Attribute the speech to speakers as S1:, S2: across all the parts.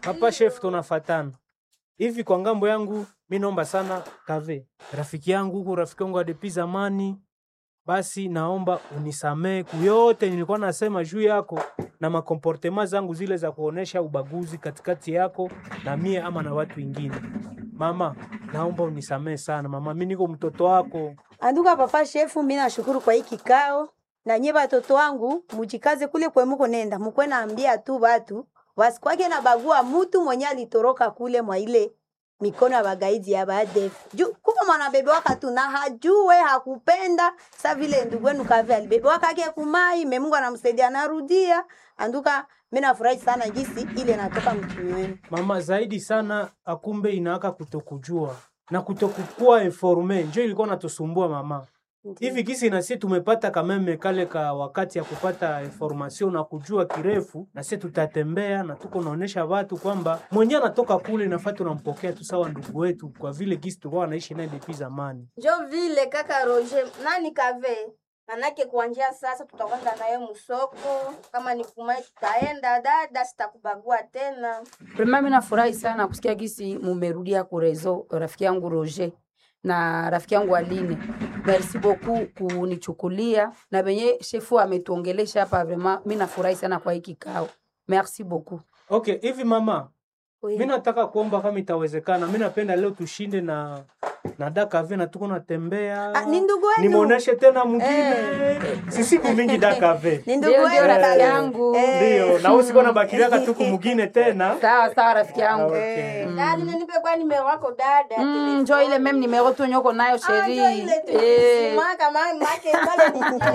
S1: papa chef tunafatana hivi kwa ngambo yangu mi naomba sana kave rafiki yangu huku rafiki yangu adepi zamani basi naomba unisamee kuyote nilikuwa nasema juu yako na makomportema zangu zile za kuonesha ubaguzi katikati yako na mie ama na watu wengine mama naomba unisamee sana mama mi niko mtoto wako
S2: Anduka papa shefu, mimi nashukuru kwa hii kikao na nye batoto wangu mujikaze kule kwe muko nenda mukwe naambia tu batu wasikwake na bagua mutu mwenye alitoroka kule mwa ile mikono ya bagaidi ya baadef juu kuko mwana bebe waka tu na hajue hakupenda sa vile ndugu wenu kave alibebe wakake kumai me Mungu anamsaidia anarudia anduka mimi nafurahi sana jinsi ile natoka mtumi wenu
S1: mama zaidi sana akumbe inaaka kutokujua na kutokukuwa informe njo ilikuwa natusumbua mama hivi kisi na sie tumepata kameme kale ka wakati ya kupata information na kujua kirefu, na sie tutatembea na tuko naonesha watu kwamba mwenye anatoka kule nafaa tunampokea tu sawa ndugu wetu, kwa vile gisi tulikuwa wanaishi naye depuis zamani.
S3: njo vile kaka Roger nani kave manake kuanzia sasa tutakwenda naye msoko, kama ni kumai tutaenda dada, sitakubagua tena.
S4: Prema, mimi nafurahi sana kusikia gisi mumerudia kurezo rafiki yangu Roger na rafiki yangu Aline. Merci beaucoup kunichukulia na benye shefu ametuongelesha hapa, vraiment mimi nafurahi sana kwa hii kikao. Merci beaucoup.
S1: Okay, hivi mama,
S2: Oui.
S1: mi nataka kuomba kama itawezekana, mi napenda leo tushinde na na Dakave na tuko natembea
S2: Ah, ni ndugu wenu.
S1: nimwoneshe tena mwingine si siku mingi Dakave
S2: Ni ndugu
S4: Ndio, ndio
S2: wenu
S4: rafiki
S2: kaka.
S4: yangu.
S1: ndio na usikuwa nabakiliaka tuku mwingine tena
S4: Sawa sawa rafiki yangu.
S1: Okay.
S3: Dada, nipe kwa nimero wako dada.
S4: Mm, njo ile meme nimero tu nyoko nayo
S3: Ah,
S4: sheri.
S3: njo ile tu.
S4: Eh.
S3: Maka, ma- make, pale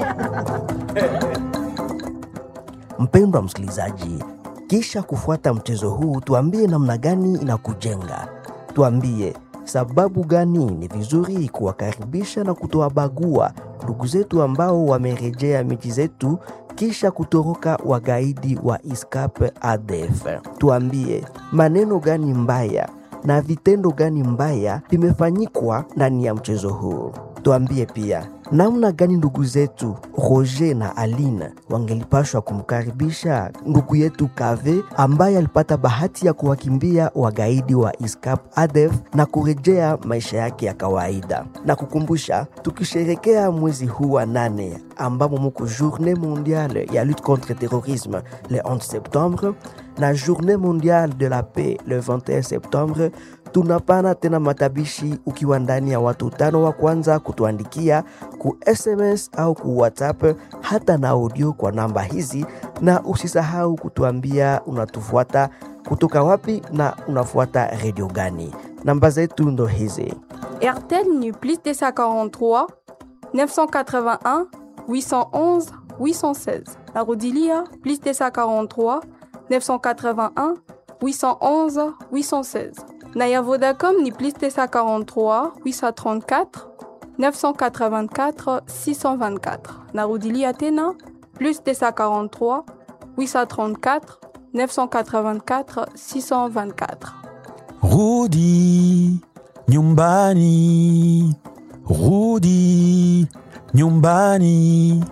S3: ni-
S5: Mpendwa msikilizaji, kisha kufuata mchezo huu, tuambie namna gani inakujenga. Tuambie sababu gani ni vizuri kuwakaribisha na kutowabagua ndugu zetu ambao wamerejea miji zetu kisha kutoroka wagaidi wa ISCAP ADF. Tuambie maneno gani mbaya na vitendo gani mbaya vimefanyikwa ndani ya mchezo huu. Tuambie pia namna gani ndugu zetu Roger na Aline wangelipashwa kumkaribisha ndugu yetu Kave ambaye alipata bahati ya kuwakimbia wagaidi wa ISCAP ADF na kurejea maisha yake ya kawaida. Na kukumbusha, tukisherekea mwezi huu wa nane ambamo muko journée mondiale ya lutte contre terrorisme le 11 septembre na journée mondiale de la paix le 21 septembre tunapana tena matabishi ukiwa ndani ya watu tano wa kwanza kutuandikia ku SMS au ku WhatsApp hata na audio kwa namba hizi, na usisahau kutuambia unatufuata kutoka wapi na unafuata redio gani. Namba zetu ndo hizi.
S6: RTL NU plus 243 981 811 816. La Rodilia plus 243 981 811 816. Naya Vodacom ni plus 243 834 984 624. Na Rodilia Athéna plus 243 834 984 624.
S7: Rudi nyumbani, rudi nyumbani.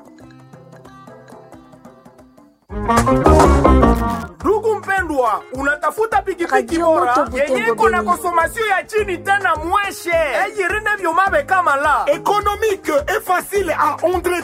S8: Ndugu mpendwa, unatafuta pikipiki
S2: Radio
S8: bora
S2: Moto Butembo
S8: yenye iko na
S2: Beni.
S8: konsomasio ya chini tena mweshe eyirine vyomabe kama la
S9: économique et facile à entrer